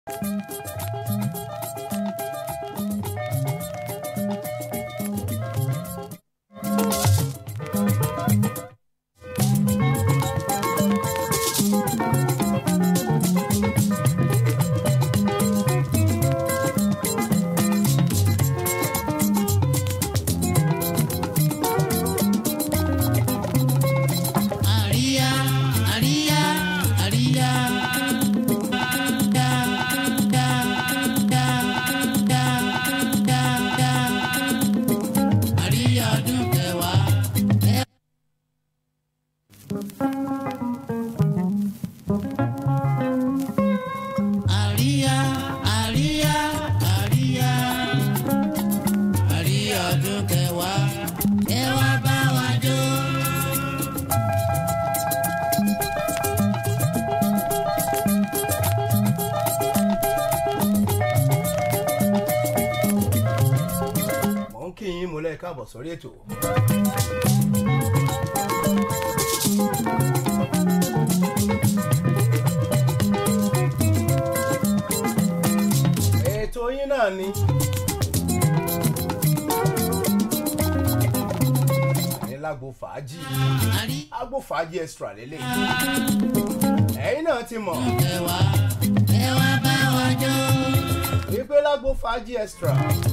Àríyá, àríyá, àríyá. Dá, dá, dá, dá, dá, dá. Àríyá ọdún kẹwàá. Àríyá, àríyá, àríyá. Àríyá ọdún kẹwàá. Ẹ wá bá wa jó. mò ń kí yín mo lẹ́ káàbọ̀ sórí ètò. ètò yín náà ni. ní lágbo fàájì Àrí agbo fàájì extra lélẹ̀. ẹ̀yin náà ti mọ̀ kẹwàá. Ẹ wá bá wa jó. wípé lágbo fàájì extra.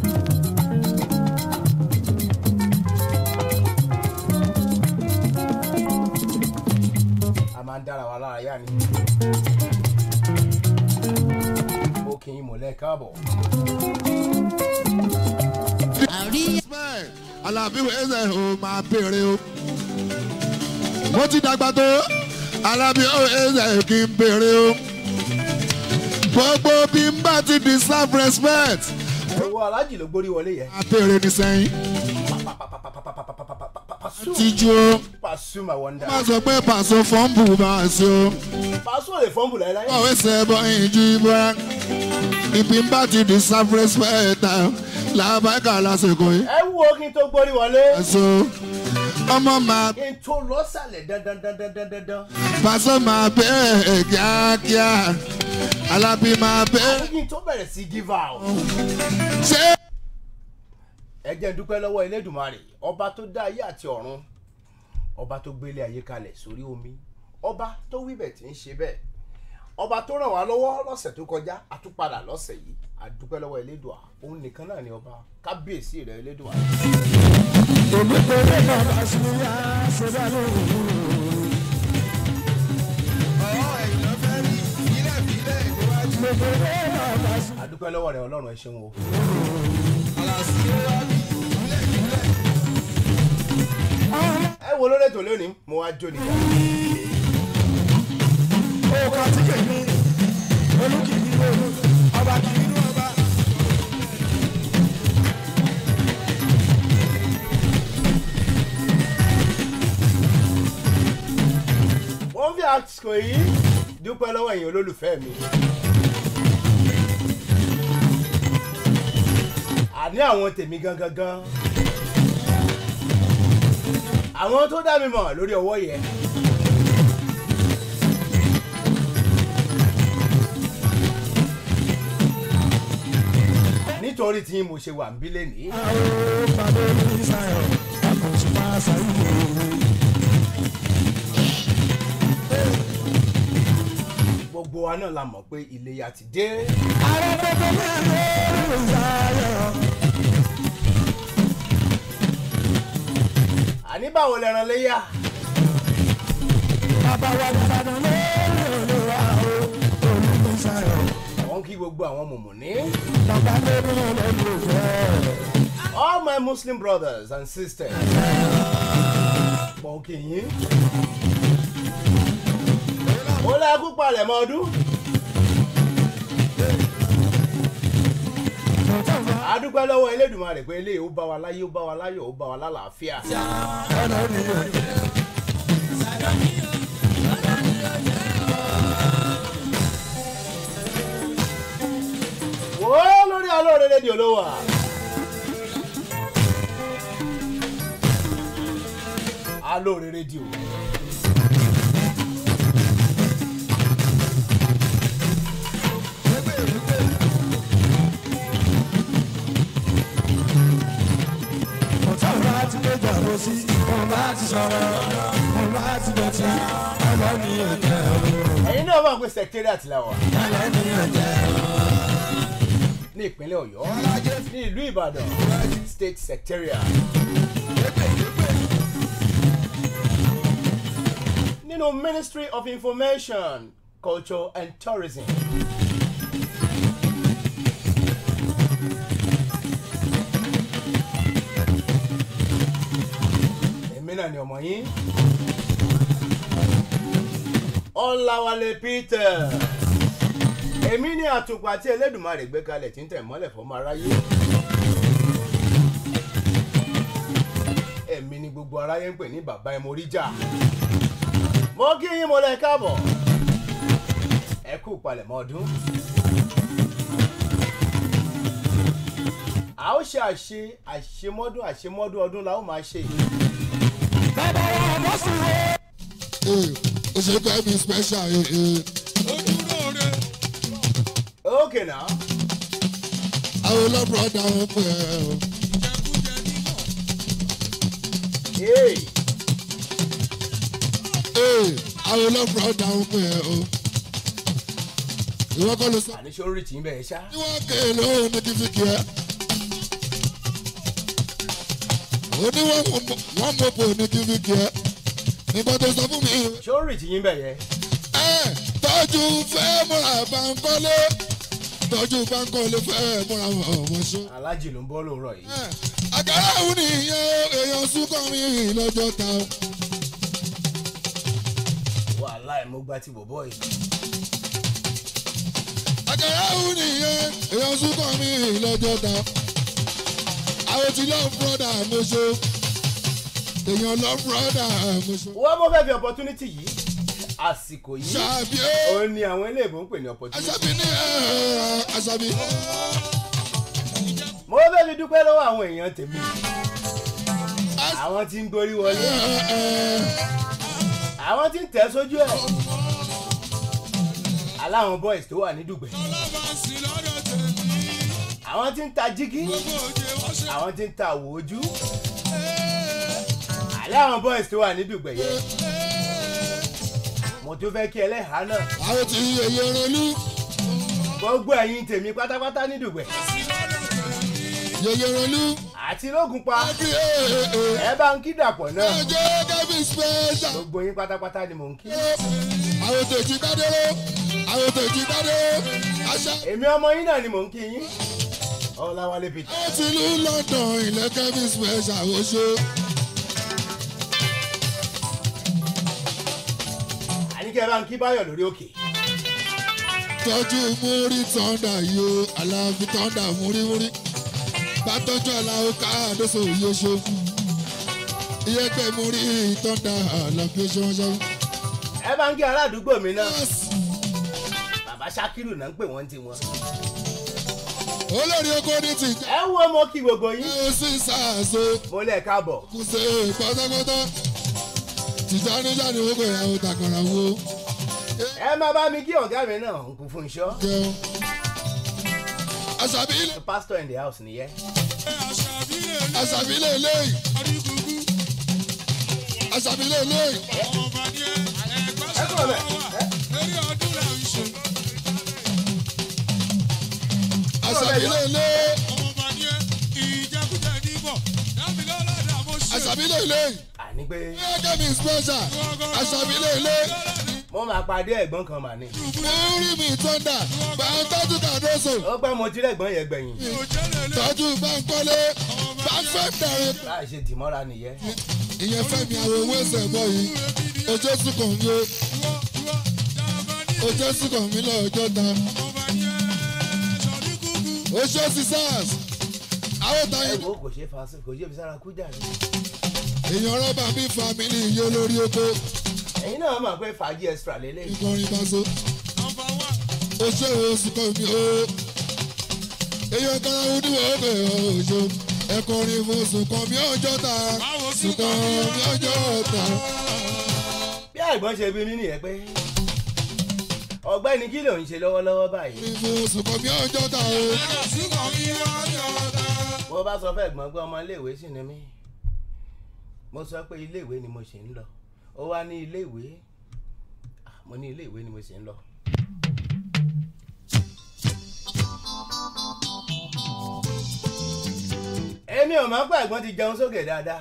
a máa ń dára wa lára yá ni. ó kì í mọ̀lẹ́ káàbọ̀. Àríyá. bẹ́ẹ̀ alábí wẹ́sẹ̀ ò máa béèrè o. mo ti dàgbà tó alábí wẹ́sẹ̀ kì í béèrè o. gbogbo bí n bá ti deserve respect owó alájì ló gbórí wọlé yẹn. máa béèrè ní sẹ́yìn. tíjú o Pasuma wonder. má sọ pé pàṣẹ fọ́ǹbù máa ṣe o. Pasuma lè fọ́nbù láyé. ọ̀wé sẹ́bọ̀ ìjì bọ́ra ibi n bá ti deserve respect làbáìkà lásìkò yìí. ẹ wo kí n tó gbórí wọlé. ẹ̀sọ́ ọmọ máa kí n tó lọ sàlẹ̀ dandan dandan dandan dandan. pàṣẹ máa bẹ́ẹ̀ kíákíá alábí máa bẹ́ẹ̀ kí n tó bẹ̀rẹ̀ sí give out. ṣé. ẹ jẹ́ n dúpẹ́ lọ́wọ́ elédùnmarè ọba tó dá ayé àti ọ̀run ọba tó gbélé ayé kalẹ̀ sórí omi ọba tó wíbẹ̀ tí ń ṣe bẹ́ẹ̀ ọba tó ràn wá lọ́wọ́ lọ́sẹ̀ tó kọjá àtúpadà lọ́sẹ̀ yìí àdúpẹ́ lọ́wọ́ elédùà òun nìkan náà ni ọba kábíyèsí rẹ̀ elédùà. àdúpẹ́ lọ́wọ́ rẹ̀ ọlọ́run ẹ ṣeun o. ẹ wo lórí ètò lónìí mo wá jó nìkan. wọ́n fi àsìkò yìí dúpẹ́ lọ́wọ́ ẹ̀yin olólùfẹ́ mi. àní àwọn tèmi gangan gan. àwọn tó dá mi mọ̀ lórí ọwọ́ yẹn. nítorí tí mo ṣe wà ń bí lẹ́nìí. gbogbo wa náà la mọ̀ pé iléyà ti dé. àní báwo lẹran léyà. àwọn kí gbogbo àwọn mùmùní. all my muslim brothers and sisters. pọ̀ kì í. ó lẹ́kú palẹ̀ mọ́ ọdún. adúpẹ́ lọ́wọ́ elédùnmarè pé eléyìí ó bá wa láyé ó bá wa láyọ̀ ó bá wa lálàáfíà. wò ó lórí alóore rédíò ló wà. alóore rédíò. mo bá ti sọ̀rọ̀ mo bá ti dọ̀tí ẹlẹ́mi ò jẹ́ o ẹ̀yin náà mọ̀ pé secretariat la wà ẹlẹ́mi ò jẹ́ o. ní ìpínlẹ̀ ọ̀yọ́ ní ìlú ìbàdàn state secretariat. nínú ministry of information culture and tourism. èmi náà ni ọmọ yín ọ̀làwálé peter èmi ní àtùpà tí elédùnmarè gbé kalẹ̀ tí ń tẹ̀ mọ́lẹ̀ fọmọ aráyé èmi ni gbogbo aráyé ń pè ní bàbá ẹ moríjà mo kí yín mo lẹ káàbọ̀ ẹ kú palẹ̀mọ́ ọdún a ó ṣe àṣe àṣemọ́dún àṣemọ́dún ọdún la ó máa ṣe bàbá wa bọ́ sí wo. Ee, ó ṣe fẹ́ mi special ee ee. ókè náà àwọn ọlọ́bùrọ̀dà wọn pè é o. ee Ee, àwọn ọlọ́bùrọ̀dà wọn pè é o. ìwọ kọ́ ló sọ. àníṣe orí tì í bẹ̀ ṣá tí wọ́n ké lóhùn ní kìfìkì ẹ̀. ó ní wọ́n mọ̀ wọ́n mọ̀ pò ní kìfìkì ẹ̀. nǹkan tó sọ fún mi. ṣé orí tì í bẹ̀ yẹ ẹ tọ́jú fẹ́ múra báńkọ́lé tọ́jú báńkọ́lé fẹ́ múra ọmọṣẹ́. alájì ló ń bọ́ lóòrọ̀ yìí àgàrà òun nìyẹn èèyàn súnkọ́ mi lọ́jọ́ ta o. wàhálà ẹ̀ mo gba ti bọ̀bọ̀ yìí àgàrà òun nìyẹn èèyàn súnkọ́ mi lọ́jọ́ ta. àwọn ti love brother mọ́ṣọ́ èèyàn love brother mọ́ṣọ́. wọ́n mọ̀ fẹ́ fi opportunity yìí àsìkò yìí ṣàbí ó òun ni àwọn eléèbó ń pè ní opportunity aṣàbí ní ẹ̀ aṣàbí. mo fẹ́ fi dúpẹ́ lọ́wọ́ àwọn èèyàn tèmi àwọn tí ń gorí wọlé àwọn tí ń tẹ̀ sójú ẹ̀ aláwọn boys tó wà ní dùgbẹ̀ àwọn tí ń ta jígí àwọn tí ń ta àwò ojú aláwọn boys tó wà ní dùgbẹ̀ yẹn mo tún fẹ́ kí ẹlẹ́hàá náà àwọn ti yẹyẹ rẹlú gbogbo ẹ̀yin tèmi pátápátá ní dùgbẹ̀ yẹyẹ rẹlú. àti lógun pa àbí ẹ̀ ẹ̀ ẹ̀ ẹ bá ń kí dàpọ̀ náà ọjọ́ kẹ́bí special. gbogbo yín pátápátá ni mò ń kí. àwọn tèjì kádéró àwọn tèjì kádéró àṣà. èmi ọmọ yín náà ni mò ń kí yín ọláwálé peter àwọn ti ìlú london ilẹ̀ kẹ́bí special oṣù. àníkẹ́ bá ń kí báyọ̀ lórí òkè tọ́jú múrí tọ́ndà yìí o aláàfin tọ́ndà múrímúrí bá tọ́jú aláwo káàdóso yìí oṣù. iyẹ́pẹ̀ múrí tọ́ndà aláàfin oṣù wọn ṣe. ẹ bá ń kí ará àdúgbò mi náà bàbá sakiru náà ń pè wọ́n ti wọn. olórí oko ní tìjà ẹ wo mo kí gbogbo yín ó sì sàásó. mo lẹ̀ káàbọ̀ kùsè pátápátá tìjáníjà ni wọ́n kò yà ó takàrà wo ẹ má bá mi kí ọ̀gá mi náà ń kú fún iṣọ́ jẹun. àṣàbí ilé pastor in the house nìyẹn àṣàbí ilé eléyìí àṣàbí ilé eléyìí ẹ kúrò bẹ́ẹ̀ àṣàbí ilé eléyìí àṣàbí ilé eléyìí àní pé gẹ́gẹ́ bí special àṣàbí ilé eléyìí mo máa pàdé ẹ̀gbọ́n kan mà ní. múrí mi tọ́ndà bá ń tọ́jú kàdóso ó pẹ́ mo ti rẹ̀gbọ́n yẹn gbẹ̀yìn tọ́jú bá ń kọ́lé bá ń fẹ́ bẹ̀rẹ̀ láì ṣe dìmọ́ra nìyẹn. ìyẹn fẹ́mi àwọn owó ẹsẹ̀ bọ̀ yìí ojú sùkàn mi o ojú sùkàn mi lọ́jọ́ ta ojú sísàs àwọn ẹ táyé wo kò ṣe fa kò ṣe fi sára kú jàre. èèyàn rọ́bà bí family yìí olórí oko ẹ̀yin náà mọ̀ pé fàájì extra lélẹ̀. ìkọrin paṣọ ojú oṣù kan mi o èèyàn kan àwọn oníwọ̀ ọbẹ̀ oṣù ẹ̀kọrin fún sùkàn mi ọjọ́ ta sùkàn mi ọjọ́ ta. bí àìgbọ́n ṣe bí mí nìyẹn pé ọ̀gbẹ́ni kí ló ń ṣe lọ́wọ́lọ́wọ́ báyìí. fún sùkàn mi ọjọ́ ta o. bó bá sọ fẹ́ gbọ́n pé ọmọ iléèwé sì ni mí mo sọ pé ilé ìwé ni mo ṣì ń lọ ó wá ní ilé ìwé Ah, mo ní ilé ìwé ni mo ṣì ń lọ. èmi ò máa ń pa ẹ̀gbọ́n ti jẹun sókè dáadáa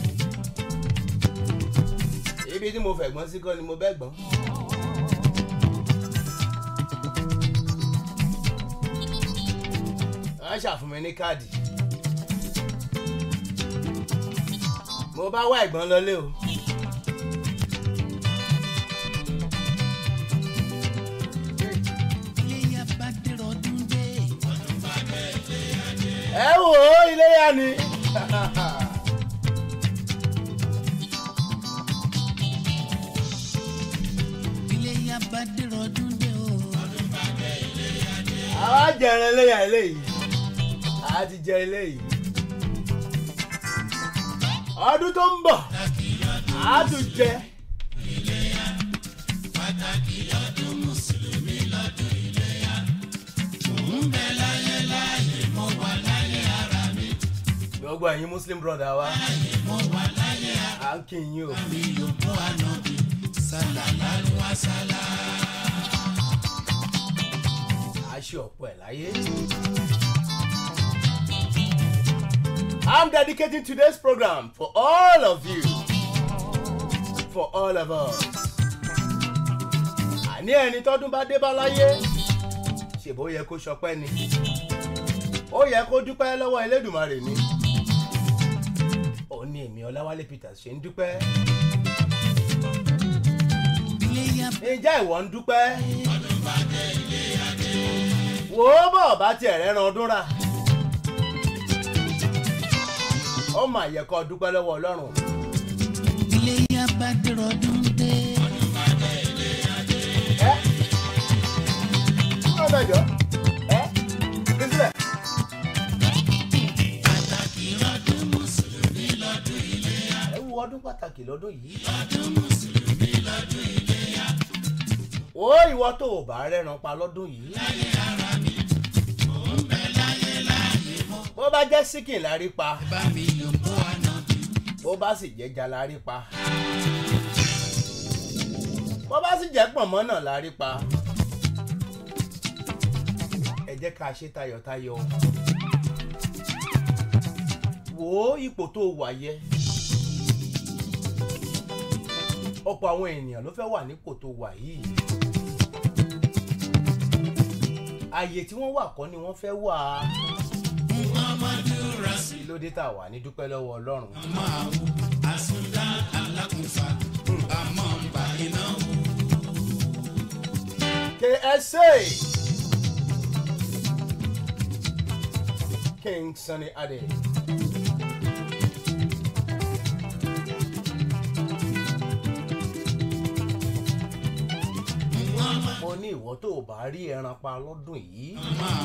ibi tí mo fẹ̀gbọ́n sí kọ́ ni mo bẹ́ gbọ́n. wọ́n ṣàfún mi ní káàdì mo bá wá ẹ̀gbọ́n lọlé o. iléyà bá dèrò ọdún dé. ẹ wò ó iléyà ni. iléyà bá dèrò ọdún dé o. àwa jẹrẹ iléyà eléyìí àá ti jẹ eléyìí. ọdún tó ń bọ̀ àá tún jẹ. gbogbo ẹ̀yin muslim brother wa à ń kí yín o. a ṣe ọ̀pọ̀ ẹ̀ láyé. I'm dedicating today's program for all of you, for all of us. Àní ẹni tọ́dún bá dé bá láyé, ṣèbó yẹ kó ṣọpẹ́ ni. Ó yẹ kó dúpẹ́ lọ́wọ́ Elédùmarè ni. Ó ní èmi Ọláwálé Peters ṣe ń dúpẹ́. iléyà Ǹjẹ́ ìwọ ń dúpẹ́? Wò ó bọ̀ bá tiẹ̀ rẹ́ran ọdún rà. Ó mà yẹ kó dúpẹ́ lọ́wọ́ Ọlọ́run. iléyà bá dèrò ọdún dé. ẹ kúrò bẹ́ẹ̀ jọ ẹ fi sílẹ̀. ẹ wo ọdún pàtàkì lọ́dún yìí. ó ìwọ tó o bá rẹ́ran pa lọ́dún yìí. bó bá jẹ́ síkìn la rí pa bá mi lò bó àná bí. bó bá sì jẹ́ ja la rí pa bó bá sì jẹ́ pọ̀nmọ́ náà la rí pa ẹ jẹ́ ká ṣe tayọ̀tayọ̀ wò ó ipò tó wà yẹ ọ̀pọ̀ àwọn ènìyàn ló fẹ́ wà nípò tó wà yìí ààyè tí wọ́n wà kọ́ ni wọ́n fẹ́ wà á kí ló dé tà wà ní dúpẹ́ lọ́wọ́ ọlọ́run. KSA King Sunny Ade. mo ní ìwọ tó o bá rí ẹran pa lọ́dún yìí.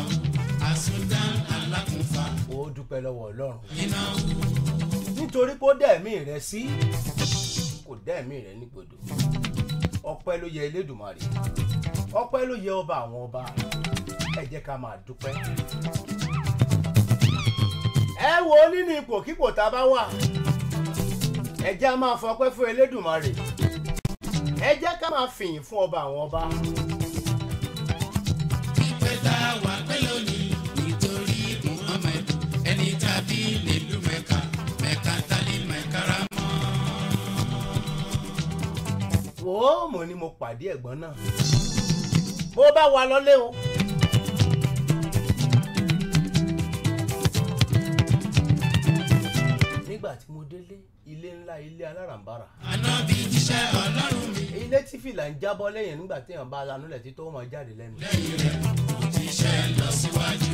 ó dúpẹ́ lọ́wọ́ ọlọ́run. nítorí kó dẹ̀mí rẹ sí kò dẹ̀mí rẹ nígbòdo ọpẹ́ ló yẹ elédùnmarè ọpẹ́ ló yẹ ọba àwọn ọba ẹ jẹ́ ká máa dúpẹ́. ẹ wo nínú ipòkípò tá a bá wà ẹ jẹ́ á máa fọpẹ́ fún elédùnmarè ẹ jẹ́ ká máa fìyìn fún ọba àwọn ọba. ìpè tá a wà pẹ́ lónìí nítorí muhammed ẹni tàbí nílùú mẹ́ka mẹ́ka tálí mẹ́kárà mọ́. wò ó mo ní mo pàdé ẹ̀gbọ́n náà bó bá wa lọ́lé o. nígbà tí mo délé ilé ńlá ilé alárànbarà ànábì jíṣẹ́ ọlọ́run mi ilé tí fìlà ń jábọ́ lẹ́yìn nígbà téèyàn bá lanúlẹ̀ tí tó mọ̀ jáde lẹ́nu. lẹ́yìn rẹ̀ jíṣẹ́ lọ síwájú.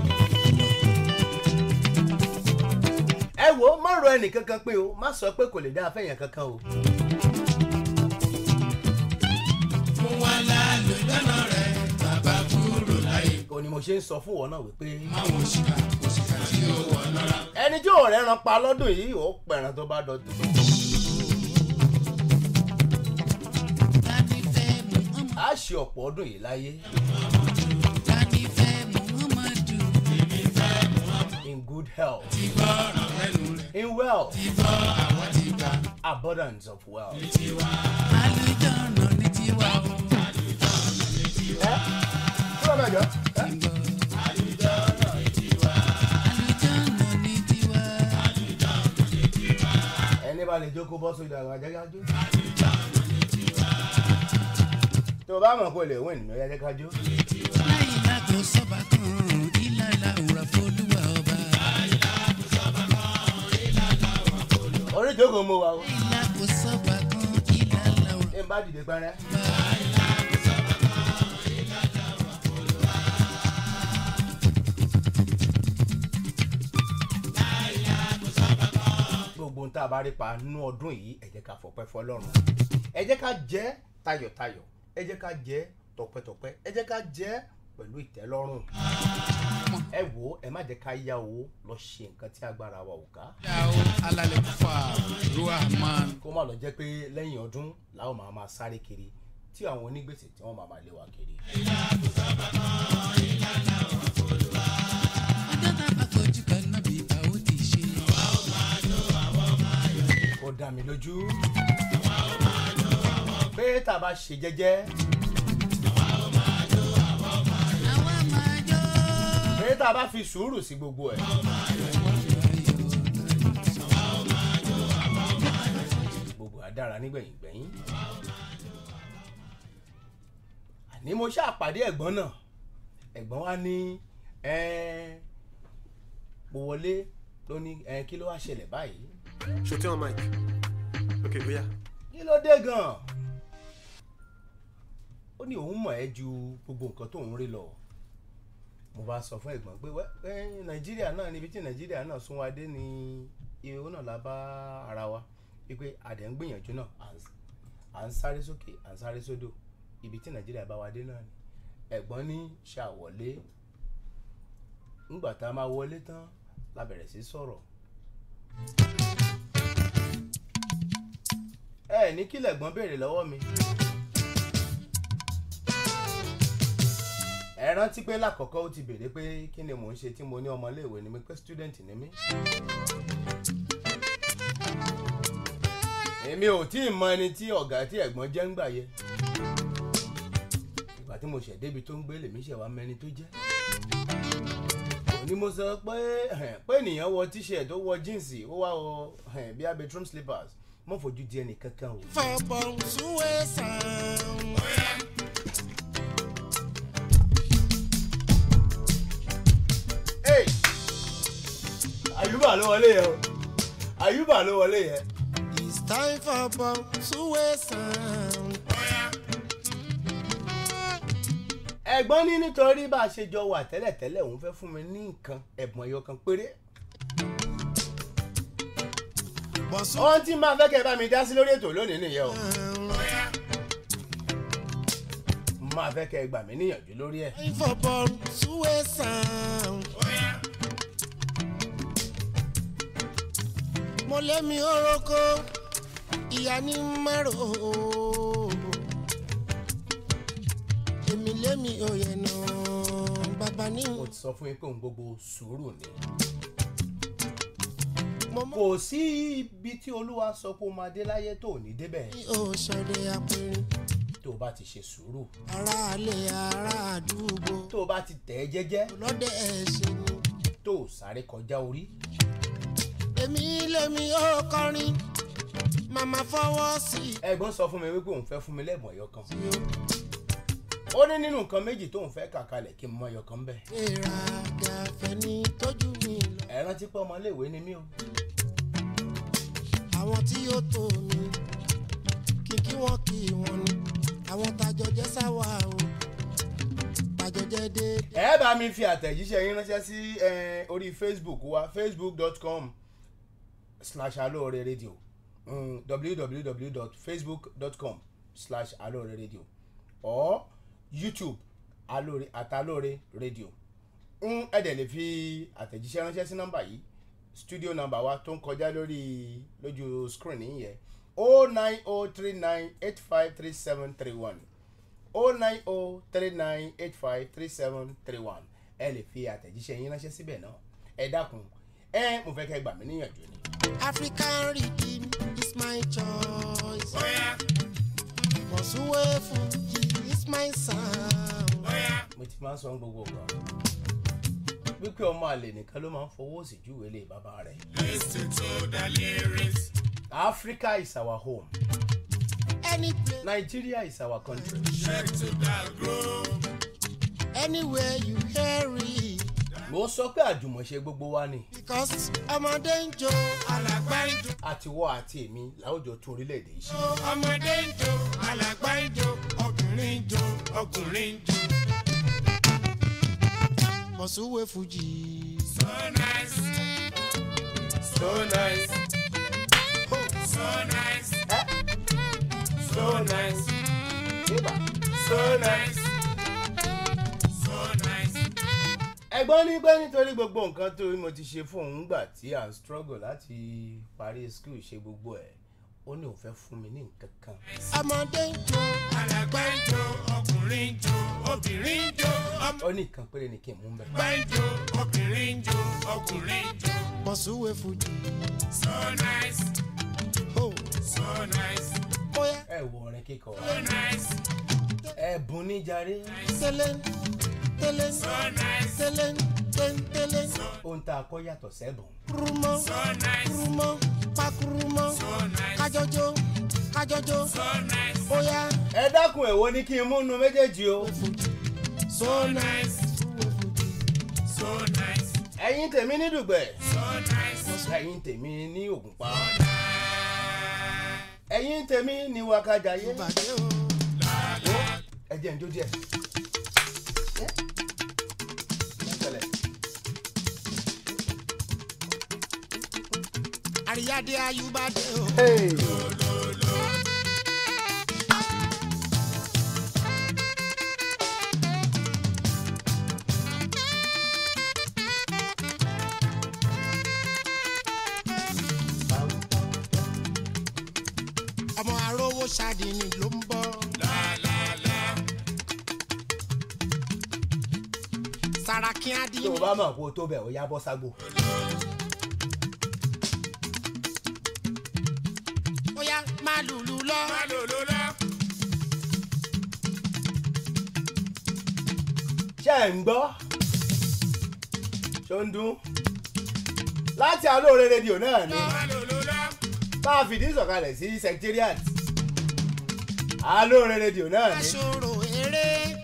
ẹ wò ó má rọ ẹnì kankan pé o má sọ pé kò lè dá afẹ́yàn kankan o. fún wa lálùjọ́nà rẹ̀ bàbá kúrò láyé. kò ní mo ṣe ń sọ fún wọn náà wípé máwọn òṣìkà òṣìkà tí ó wọ̀ lọ́ra. ẹni tí ò rẹ́ran pa lọ́dún yìí ò pẹ̀ràn tó bá dọ̀tún. tani fẹ́ muhammadu. a ṣe ọ̀pọ̀ ọdún yìí láyé tani fẹ́ muhammadu. in good health ti gbọ́ ọ̀rọ̀ lẹ́nu rẹ̀. in wealth ti gbọ́ àwọn ti gbà abundance of wealth. àlùjọ́nà ní tiwa o. ẹ kúrò mẹjọ. ẹ àlùjọ́nà ní tiwa. ẹni bá lè jókòó bọ́ sójú àwọn ajẹ́kájú. tó o bá mọ̀ kó o lè win ní ọjà ajẹ́kájú. láyé lágbo sọ́ba kan ilá ìlà òwúrọ̀ fọlúwà ọba. orí ìjókòó mo wà o. lágbo sọ́ba kan ilá ìlà òwúrọ̀ ẹ bá dìde pẹ́rẹ́. gbogbo ohun tá a bá rí pa nínú ọdún yìí ẹ jẹ́ ká fọpẹ́ fọlọ́run ẹ jẹ́ ká jẹ́ tayọ̀tayọ̀ ẹ jẹ́ ká jẹ́ tọpẹ́tọpẹ́ ẹ jẹ́ ká jẹ́ pẹ̀lú ìtẹ́lọ́rùn ẹ wò ó ẹ má jẹ́ ká yá owó lọ ṣe nǹkan tí agbára wa ò ká yàwó alálẹ̀ fà ruhaman. kó má lọ jẹ́ pé lẹ́yìn ọdún làwọn máa máa sáré kiri tí àwọn onígbèsè tí wọ́n máa máa lé wa kiri. ọjọ́ tá a bá kojú kan náà bí a ó ti ṣe. ó dá mi lójú pé tá a bá ṣe jẹ́jẹ́ àwa máa jó. pé tá a bá fi sùúrù sí gbogbo ẹ̀ gbogbo àdára nígbẹ̀yìn gbẹ̀yìn àní mo ṣàpàdé ẹ̀gbọ́n náà ẹ̀gbọ́n wa ní ẹ́ẹ́ mo wọlé ló ní ẹ́ẹ́ kí ló wá ṣẹlẹ̀ báyìí Shooting on mic. Okay, oh yeah. kí ló dé gan-an ó ní òun mọ̀ ẹ́ ju gbogbo nǹkan tó ń rí lọ mo bá sọ fún ẹ̀gbọ́n pé wẹ́ ẹ́ nàìjíríà náà níbi tí nàìjíríà náà sún wa dé ní ihò náà la bá ara wa wípé àdẹ̀ ń gbìyànjú náà à ń- à ń sáré sókè à ń sáré sódò ibi tí nàìjíríà bá wa dé náà ni ẹ̀gbọ́n ní ṣàwọlé ńgbà tá a máa wọlé tán la bẹ̀rẹ̀ sí sọ̀rọ̀ ẹ ní kí lẹ̀gbọ́n béèrè lọ́wọ́ mi. ẹ rántí pé lákọ̀ọ́kọ́ ó ti béèrè pé kí ni mò ń ṣe tí mo ní ọmọléèwé ni mi pé student ni mí. èmi ò tí ì mọ ẹni tí ọ̀gá tí ẹ̀gbọ́n jẹ́ ń gbà yẹ. ìgbà tí mo ṣẹ̀ débi tó ń gbé lèmi ṣẹ̀ wá mẹ́ni tó jẹ́. òní mo sọ pé pé ènìyàn wọ t-shirt ó wọ jíǹsì ó wá wọ bí i bedroom slippers mo fojú di ẹnì kankan o. fọ̀bọ̀n súwé sàn. Hey! àyùbá ló wọlé yẹn o àyùbá ló wọlé yẹn. it's time for bọ̀n súwé sàn. ẹ̀gbọ́n ní nítorí bá a ṣe jọ wà tẹ́lẹ̀tẹ́lẹ̀ òun fẹ́ fún mi ní nǹkan ẹ̀bùn ẹ̀yọ kan péré. bọ̀n súwé ohun tí máa fẹ́ kẹ́ ẹ bá mi dá sí lórí ètò lónìí nìyẹn o. sàn. máa fẹ́ kẹ́ ẹ gbà mí níyànjú lórí ẹ̀. time for bọ̀n súwé sàn. mo lé mi oroko ìyá ní mẹ́rò. èmi lé mi òye nà bàbá ní. mo ti sọ fún yín pé òun gbogbo sùúrù ni. mo mọ̀ kò sí ibi tí olúwa sọ pé o máa dé láyé tó ò ní débẹ̀ ní òṣèré apẹ̀rẹ̀ tó o bá ti ṣe sùúrù aráalé ará àdúgbò tó o bá ti tẹ̀ ẹ́ jẹ́jẹ́ lọ́dẹ ẹ̀ṣẹ̀ ni. tó o sáré kọjá orí. èmi lèmi ó kọrin màmá fọwọ́ sí i. ẹ̀gbọ́n sọ fún mi wípé òun fẹ́ fún mi lẹ́bùn ẹ̀yọ kan. tí ó ó ní nínú nǹkan méjì tóun fẹ́ kà kalẹ̀ kí n mọ ẹyọ kan bẹ́ẹ̀. gbéra gàfẹ́ ní tójú mi lọ. ẹ rántí pé ọmọléèwé ni mí o. àwọn tí yóò tó mi kìkì wọn kì í wọn ni àwọn tàjọ jẹ sáwà o tàjọ jẹ déédéé. ẹ bá mi fi àtẹ̀jíṣẹ́ yín ránṣẹ́ sí eh, orí facebook wa facebook.com slash alóore radio mm, www.facebook.com slash alóore radio or youtube alóore àtàlóore radio ń ẹ̀dẹ̀ lè fi àtẹ̀jíṣẹ́ ránṣẹ́ sí nọ́mbà yìí studio nọ́mbà wa tó ń kọjá lórí lójú screen yìí yẹn o nine o three nine eight five three seven three one o nine o three nine eight five three seven three one ẹ lè fi àtẹ̀jíṣẹ́ yín ránṣẹ́ síbẹ̀ náà ẹ dákun ẹ mo fẹ́ kẹ́ gbà mí níyànjú ni. African rhythm is my choice. Oya, Mọ̀súwé Fuji is my sound. oya. mo ti máa ń sọ gbogbo ọgbà wípé ọmọ àlè nìkan ló máa ń fọwọ́ sí júwèé lé bàbá rẹ̀. Listen to the lyrics. Africa is our home Any place, Nigeria is our country. Check to the groove. anywhere you hear it. mo sọ pé àjùmọ̀ṣe gbogbo wa ni Because ọmọdé ń jó alàgbà ń jó. àtiwọ́ àti èmi láwùjọ tún orílẹ̀-èdè yìí ṣe. Ọmọdé ń jó, alàgbà ń jó, ọkùnrin ń jó, ọkùnrin ń jó. Mọ̀súwé Fuji. So nice. So nice. So nice. So nice. Ébà. So nice. So nice. ẹ̀gbọ́n ní pé nítorí gbogbo nǹkan tó mo ti ṣe fún òun gbà tí à ń struggle láti parí school ṣe gbogbo ẹ̀ ó ní òun fẹ́ fún mi ní nǹkan kan. Ọmọdé ń jó Alàgbà ń jó, ọkùnrin ń jó, obìnrin ń jó, ọmọ ó ní nǹkan péré ni kí n mú bẹ́ẹ̀. Ọgbà ń jó, obìnrin ń jó, ọkùnrin ń jó. Mọ̀súwé Fuji. So nice, Oh, so nice, bóyá ẹ wo orin kíkọ so nice, ẹ̀bùn níjàre tẹ́lẹ̀ tẹ́lẹ̀ so nice, tẹ́lẹ̀ tẹ́lẹ̀ ohun tá a kọ́ yàtọ̀ sẹ́bùn. kurumọ́ so nice, kurumọ́ pakurumọ́ so nice, kájọjó kájọjó so nice, bóyá ẹ dákun èwo ni kí n múnu méjèèjì o. so nice, so nice, ẹ̀yin tèmi ní dùgbẹ̀ so nice, ẹ̀yin tèmi ní ògùnpá ẹ̀yin tèmi ní wákàjáyé ìbàdí o. ẹ jẹ́ njó díẹ̀. Ẹ́, ẹ pẹ̀lẹ́. àríyáde ayúbàdé o. Hey. ọmọ arówó ṣàdínì ló ń bọ̀. Sàràkí tó o Adínì. bá mọ̀ kó o tó bẹ̀ ó yá bọ́ ságbó. bóyá máa lùlù lọ. má lò ló lọ. ṣé ẹ̀ ń gbọ́ ṣó ń dún láti alóore rédíò náà ni má lò ló lọ. bá a fìdí sọ̀kalẹ̀ sí secretariat alóore rédíò náà ni aṣòro eré.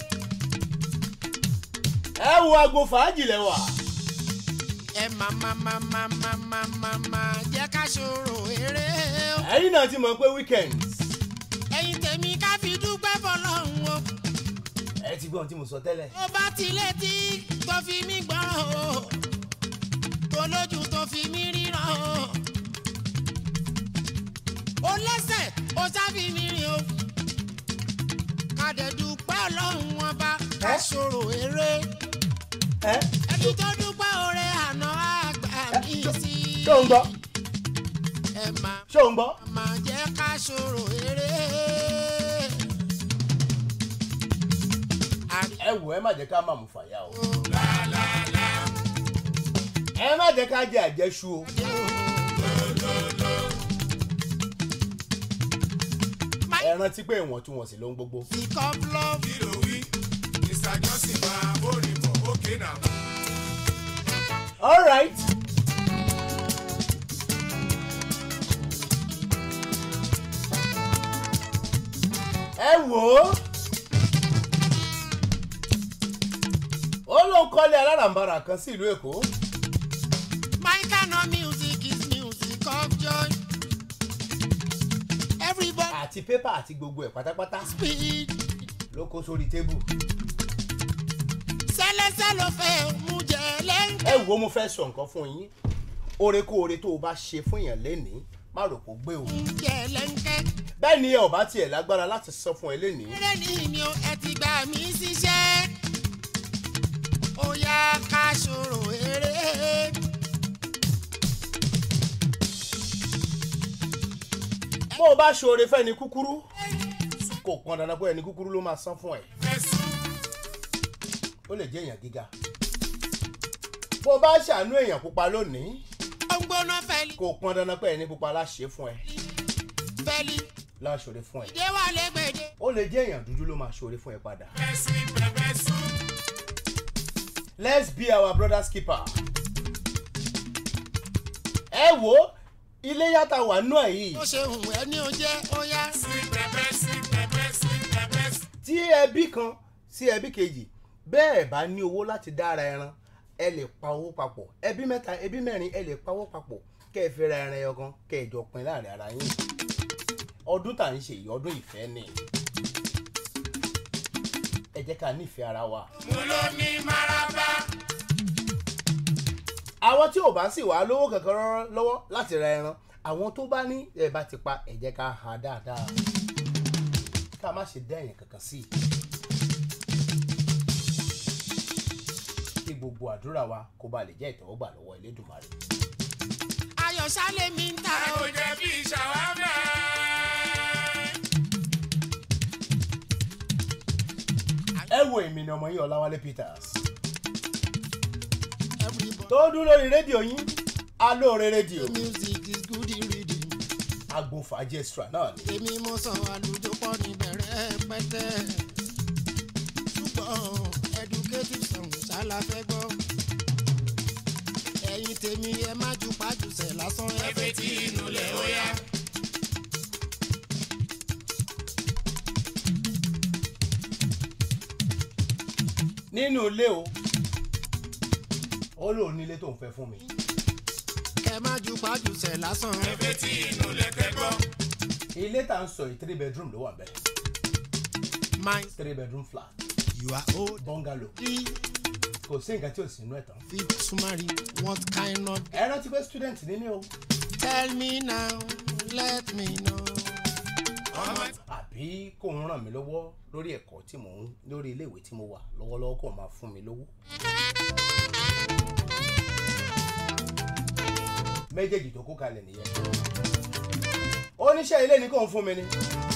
ẹ wo agbo fàájì lẹ́wà ẹ má má má má má má má má jẹ́ ká ṣòro eré. o. ẹ̀yin náà ti mọ̀ pé weekend ẹ̀yin tèmi ká fi dúpẹ́ fọlọ́run o. ẹ ti gbọ́ ohun tí mo sọ tẹ́lẹ̀ tó bá ti létí tó fi mí gbọ́ràn o. tó lójú tó fi mí ríran o. ó lẹ́sẹ̀ ó sáfi mí rìn o. ká dẹ̀ dúpẹ́ ọlọ́run ọba ká Ẹ́? ṣòro eré. ẹ ẹni tó dúpẹ́ oore àná àgbà mi sí. ṣó ń gbọ́ ẹ máa ṣó ń gbọ́ máa jẹ́ ká ṣòro eré. ẹ wò ẹ má jẹ́ ká má mú fàyà o ẹ má jẹ́ ká jẹ àjẹṣu o ẹ rántí pé ìwọ̀ntúnwọ̀nsì ló ń gbogbo. Sick of love. kí ló wí? Mr. Johnson máa bórè bọ̀ ókè náà. all right. ẹ wò ó ó ló ń kọ́lé alárànbarà kan sí ìlú èkó My kind of music is music of joy. Everybody àti pépà àti gbogbo ẹ̀ pátápátá speed. ló kó sórí tébù Sẹ́lẹ́sẹ́ ló fẹ́ mú jẹ lẹ́ńkẹ́. ẹ wò ó mo fẹ́ sọ nǹkan fún yín oore kó oore tó o bá ṣe fún èèyàn lénìí má rò kó gbé o Jẹ lẹ́ńkẹ́. bẹ́ẹ̀ ni ẹ ò bá tiẹ̀ lágbára láti sọ fún ẹ lénìí Eré ni mi ò ẹ ti gbà mí síṣẹ́. Ó yá ká ṣòro eré. bó o bá ṣoore fẹ́ni kúkúrú kò pọn dandan pé ẹni kúkúrú ló máa san fún ẹ Fẹ̀sùn ó lè jẹ́ èèyàn gíga bó o bá ṣàánú èèyàn pupa lónìí ó ń gbóná fẹ́lí kò pọn dandan pé ẹni pupa láṣẹ fún ẹ fẹ́lí láṣọre fún ẹ ìdè wà lẹ́gbẹ̀dẹ̀. ó lè jẹ́ èèyàn dúdú ló máa ṣọre fún ẹ padà. Ẹ̀sìn pẹpẹ sùn. let's be our brother's keeper. ẹ wo ilé yàtà wà nù ẹ yìí ó ṣe hùn ẹni ó jẹ́ ó yá. Sweet pepper, sweet pepper, sweet pepper. tí ẹbí kan sí ẹbí kejì bẹ́ẹ̀ bá ní owó láti dára ẹran ẹ lè pa owó papọ̀ ẹbí mẹ́ta ẹbí mẹ́rin ẹ lè pa owó papọ̀ kẹ́ ẹ fi ra ẹran ẹyọ kan kẹ́ ẹ jọ pin láàrin ara yín ọdún tà ń ṣe yìí ọdún ìfẹ́ ni ẹ jẹ́ ká nífẹ̀ẹ́ ara wa. Mo ló ní maraba. àwọn tí ò bá sì wá lówó kankan rán lọ́wọ́ láti ra ẹran àwọn tó bá ní ẹ bá ti pa ẹ jẹ́ ká ha dáadáa ká má ṣe dá ẹ̀yìn kankan sí i. kí gbogbo àdúrà wa kó ba lè jẹ́ ìtẹ́wọ́gbà lọ́wọ́ Elédùmarè. ayọ̀ sálẹ̀ mi ń ta Kò o. jẹ́ bí ṣàwámà. ẹ wo èmi ni ọmọ yín Ọláwálé Peters everybody tó dún lórí rédíò yín alóore rédíò music is good reading. agbófàájì extra náà ni. èmi mo sàn àlùjọ pọ̀ níbẹ̀rẹ̀ pẹ́tẹ́. ṣùgbọ́n educative song ṣála fẹ́ gbọ́. ẹ̀yin tèmi ẹ má ju pàjùsẹ̀ lásán ẹ Ẹgbẹ́ tí inú lẹ̀ ó yá. nínú ilé o ó lóun nílé tó ń fẹ́ fún mi. kẹ má ju pàjùsẹ̀ lásán. Ẹgbẹ́ tí inú lẹ̀ tẹ́ gbọ́. ilé tá à ń sọ yìí three bedroom ló wà bẹ́ẹ̀ mind three bedroom flat you are old. bungalow Three kò sí nǹkan tí ò sí inú ẹ̀ tán. feet to marry what kind of. ẹ rántí pé student ní mí o tell me now let me know. Ọmọ àbí kò ń ràn mí lọ́wọ́ lórí ẹ̀kọ́ tí mò ń lórí iléèwé tí mo wà lọ́wọ́lọ́wọ́ kò máa fún mi lówó. méjèèjì tó kó kalẹ̀ nìyẹn. oníṣẹ́ ilé ni kò ń fún mi ni.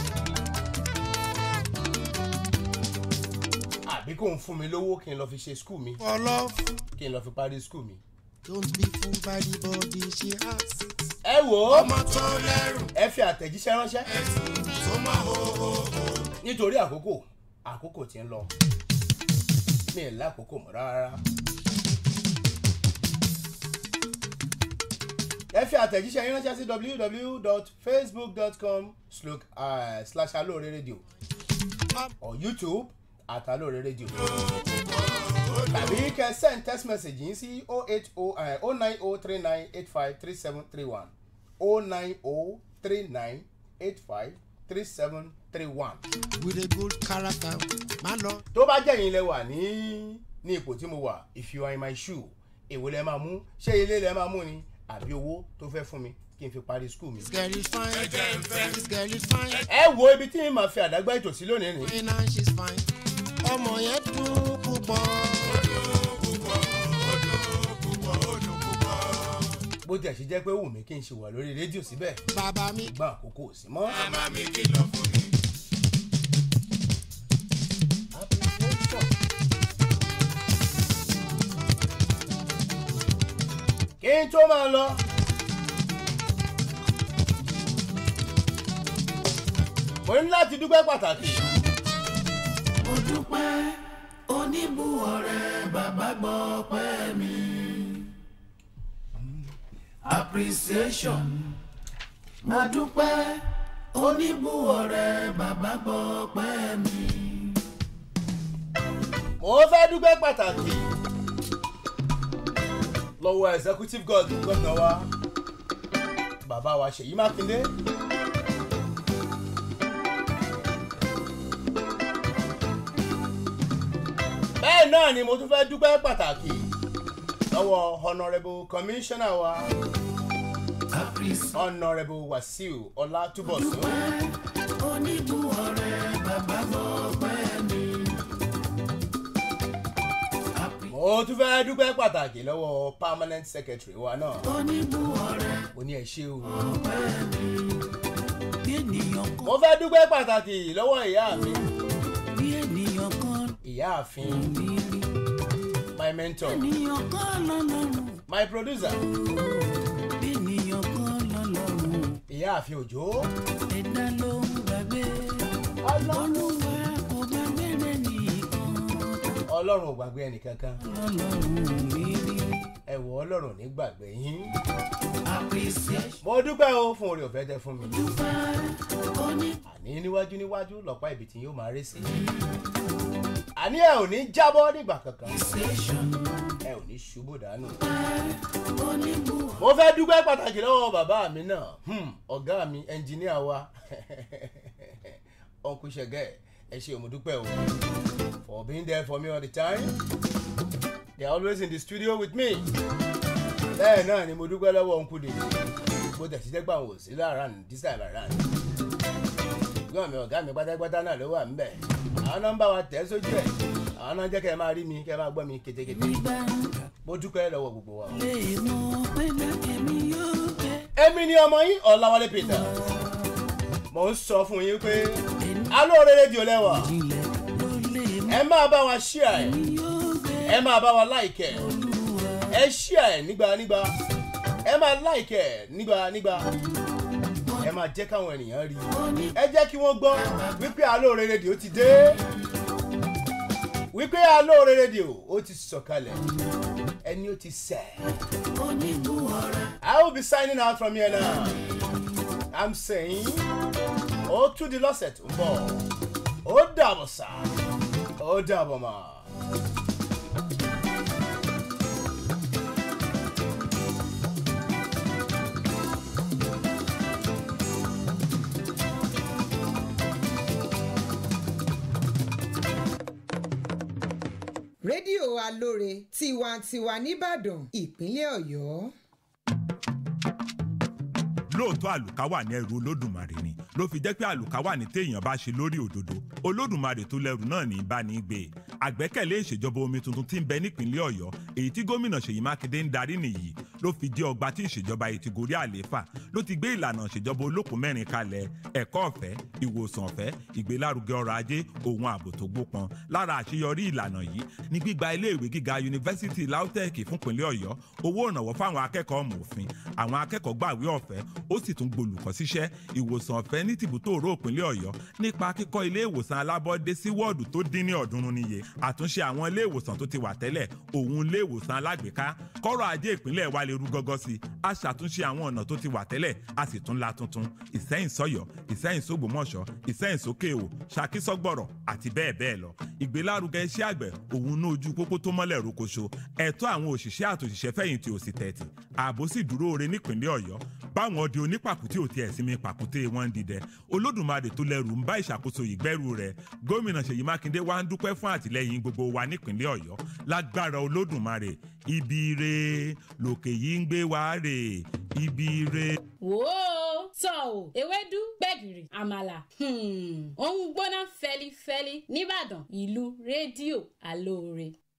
àbí kò ń fún mi lówó kí n lọ fi ṣe skul mi for love kí n lọ fi parí skul mi. don't be fooled by the body she has. ẹ wò ó ọmọ tó lẹ́rù. ẹ fi àtẹ̀jíṣẹ́ ránṣẹ́ Tó mọ̀ hó hó hó. nítorí àkókò àkókò tí ń lọ mi ì lákòókò mọ́ rárá. ẹ fi àtẹ̀jíṣẹ́ yín ránṣẹ́ sí www.facebook.com slash alóore radio or youtube at alóore radio tàbí kẹ́ send text message yín sí 09039853731 09039853731 with a good character má lọ. tó bá jẹ́ yín lẹ wà ní ní ipò tí mo wà if you are in my shoe èwo lẹ máa mú ṣé ilé lẹ máa mú ni àbí owó tó fẹ́ fún mi kí n fi parí skul mi. this girl is fine this girl is fine ẹ wo ibi tí n máa fi àdágbá ètò sí lónìí ni. fine and she's fine ọmọ yẹn dùn púpọ̀. bó tiẹ̀ ṣe jẹ́ pé wù mí kí n ṣe wà lórí rédíò síbẹ̀ bàbá mi gbọ́n àkókò ò sí mọ́. Màmá mi kìlọ̀ fún mi. kí n tó máa lọ. mo ní láti dúpẹ́ pàtàkì. Mo dúpẹ́ oníbùwọ̀rẹ́ bàbá gbọ́ pẹ́ mi. Appreciation. Mo dúpẹ́ oníbùwọ̀rẹ́ bàbá gbọ́ pẹ́ mi. mo fẹ́ dúpẹ́ pàtàkì lọ́wọ́ executive god gómìnà wa bàbá wa ṣèyí mákindé. bẹ́ẹ̀ náà ni mo tún fẹ́ dúpẹ́ pàtàkì lọ́wọ́ honourable commissioner wa Appreciation. honourable wasiu ọlátúbọ̀sún. Oníbùwọ̀rẹ́ bàbá gbọ́ pẹ́ mi. mo tún fẹ́ dúpẹ́ pàtàkì lọ́wọ́ permanent secretary wa náà Oníbùwọ̀rẹ́ mo ní ẹ ṣé o. bí ènìyàn kan mo fẹ́ dúpẹ́ pàtàkì lọ́wọ́ ìyá mi bí ènìyàn kan ìyáàfin mi rí. my mentor Ènìyàn kan lọ́lọ́run. my producer ìyáàfin òjò ẹ̀dá ló ń gbàgbé olúwa kò gbàgbé rẹ̀ nìkan ọlọ́run ò gbàgbé ẹnìkankan ọlọ́run mi rí ẹ wọ ọlọ́run ò ní gbàgbé yín appreciation mo dúpẹ́ o fún oore ọ̀fẹ́ tẹ fún mi dúpẹ́ oní àní níwájú níwájú lọ́pàá ibi tí yóò máa ré sí àní ẹ ò ní jábọ́ nígbà kankan appreciation ẹ ò ní ṣubú dànù. onígbù mo fẹ́ dúpẹ́ pàtàkì lọ́wọ́ bàbá mi náà hmm, ọ̀gá mi ẹnjìníà wa uncle ṣẹ̀gẹ́ ẹ ṣe mo dúpẹ́ o for being there for me all the time they are always in the studio with me bẹ́ẹ̀ náà ni mo dúpẹ́ lọ́wọ́ uncle dèjì bó tẹ̀ sí dẹ́gbà wò sí láàrán this time around gbọ́n mi ọ̀gá mi pátápátá náà ló wà ńbẹ̀ àwọn nọ́mbà wa tẹ̀ sójú ẹ̀ àwọn náà jẹ́ kẹ́ ẹ máa rí mi kẹ́ ẹ máa gbọ́ mi kétékété nígbà mo dúpẹ́ lọ́wọ́ gbogbo wa o. lè mọ̀ pé lákẹ́mi yóò jẹ́ èmi ni ọmọ yín ọ̀làwálé peter mo ń sọ fún yín pé alóore rédíò lẹ́wà ilẹ̀ ló lè mọ̀ ẹ máa bá wa ṣíà ẹ̀ yóò gbé ẹ máa bá wa láìkẹ̀ ẹ ṣíà ẹ̀ nígbà nígbà ẹ máa láìkẹ̀ nígbà nígbà ẹ máa jẹ́ káwọn ènìyàn rí i ẹ jẹ́ kí wọ́n gbọ́ wípé alóore rédíò ti dé wípé alóore rédíò ó ti sọ̀kalẹ̀ ẹni ó ti sẹ̀. onígbù ọ̀rẹ́ I will be signing out from here now. I'm saying, ó tún di lọ́sẹ̀ tó ń bọ̀. Ó dàbọ̀ sá. Ó dàbọ̀ mà. rédíò alóore tiwantiwa nìbàdàn ìpínlẹ̀ ọ̀yọ́. lóòótọ́ àlùkà wà ní ẹrù olódùmarè ni ló fi jẹ́ pé àlùkà wà ní téèyàn bá ṣe lórí òdodo olódùmarè tó lẹ́rù náà ní í bá ní í gbé e àgbẹ́kẹ̀lé ìṣèjọba omi tuntun tí ń bẹ nípìnlẹ̀ ọ̀yọ́ èyí tí gómìnà ṣèyí mákindé ń darí nìyí ló fi jẹ́ ọgbà tí ìṣèjọba yìí ti gorí àlééfà ló ti gbé ìlànà ìṣèjọba olókùn mẹ́rin kalẹ̀ ẹ̀kọ́ ọ̀fẹ́ ìwòsàn ọ̀fẹ́ ìgbélárugẹ ọrọ̀ ajé òun ààbò tó gbópọn lára àṣeyọrí ìlànà yìí ní gbígba iléèwé gíga yunifásitì lautech fúnpínlẹ̀ ọ̀yọ́ owó ìrànwọ́ fáwọn akẹ́kọ̀ọ́ ọmọ òfin àwọn akẹ́kọ̀ọ́ gbàwé ọ̀fẹ́ ó sì tún gbolùkọ́ síṣẹ́ ìwòsàn ọ̀fẹ́ ní tìbútò òró ìpínlẹ̀ ọ̀yọ́ nípa kíkọ́ ilé ìwòsàn alábọ́dé sí wọ́ọ̀dù tó dín ní ọ̀ọ́dúnrún níye àtúnṣe àwọn ilé ìwòsàn tó ti wà tẹ́lẹ̀ òun ilé ìwòsàn alágbèéká kọ́rọ̀ ajé ìpínlẹ̀ wa lè rú gọ́gọ́ sí i a ṣàtúnṣe àwọn ọ̀nà tó ti wà tẹ́lẹ̀ a sì tún la tuntun ìsẹ́yìn sọ́yọ́ ìsẹ́yìn sógbòmọ̀ṣọ́ ìsẹ́yìn sókè o ṣakí sọ́gbọ̀rọ̀ àti bẹ́ẹ̀ bẹ́ẹ̀ lọ ìgbélárugẹ iṣẹ́ àgbẹ̀ òun ní ojú pópó tó mọ́lẹ̀ rókoṣo ẹ̀tọ́ àwọn òṣìṣẹ́ àtòṣìṣẹ́ fẹ̀yìntì òsì tẹ̀tì ààbò sì dúró ore nípìnlẹ̀ ọ̀yọ́ báwọn ọdẹ onípàkúté ò tiẹ̀ sinmi pàkúté wọn ń dìdẹ olódùmarè tó lẹ́rù ń bá ìṣàkóso ìgbẹ́rù rẹ̀ gómìnà ṣèyí mákindé wá ń dúpẹ́ fún àtìlẹ́yìn gbogbo wa nípìnlẹ̀ ọ̀yọ́ lágbára olódùmarè ibi ire lòkè yìí ń gbé wa rè ibi ire. wò ó tọ́ ò ewédú gbẹ̀gìrì àmàlà hmm, ó ń gbóná fẹlifẹli nìbàdàn ìlú rédíò alóore.